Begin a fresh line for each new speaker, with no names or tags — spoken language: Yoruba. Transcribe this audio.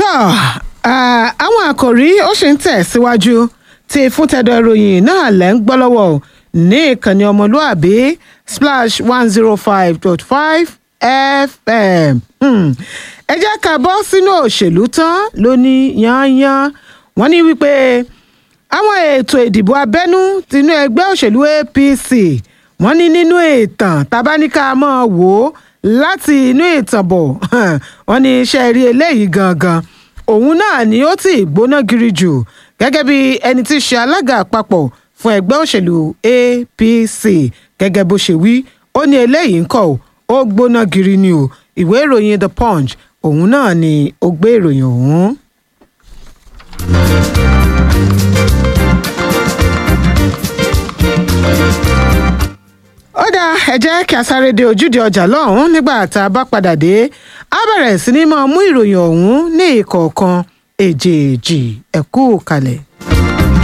àwọn àkòrí ó ṣì ń tẹ̀ síwájú tí fúntẹ̀dọ̀ ìròyìn náà lẹ́ ń gbọ́ lọ́wọ́ o ní ìkànnì ọmọlúàbí splash one zero five dot five fm ẹ jẹ́ ká bọ́ sínú òṣèlú tán lóní yányán wọ́n ní wípé àwọn ètò ìdìbò abẹ́nú tinú ẹgbẹ́ òṣèlú apc wọ́n ní nínú ìtàn tabaníkà máa wò ó láti inú ìtàn bọ̀ wọ́n ní iṣẹ́ rí eléyìí gangan òun náà ni ó ti gbóná giri jù gẹ́gẹ́ bí ẹni tí í ṣe alága àpapọ̀ fún ẹgbẹ́ òṣèlú apc gẹ́gẹ́ bó ṣe wí ó ní eléyìí ń kọ́ ó gbóná giri ni o ìwé ìròyìn the punch òun náà ni ó gbé ìròyìn ọ̀hún. ó dáa ẹ jẹ́ kí a sáré dé ojúde ọjà lọ́hùn-ún nígbà tá a bá padà dé a bẹ̀rẹ̀ sí ní máa mú ìròyìn ọ̀hún ní ìkọ̀ọ̀kan èjèèjì ẹ̀kú kalẹ̀.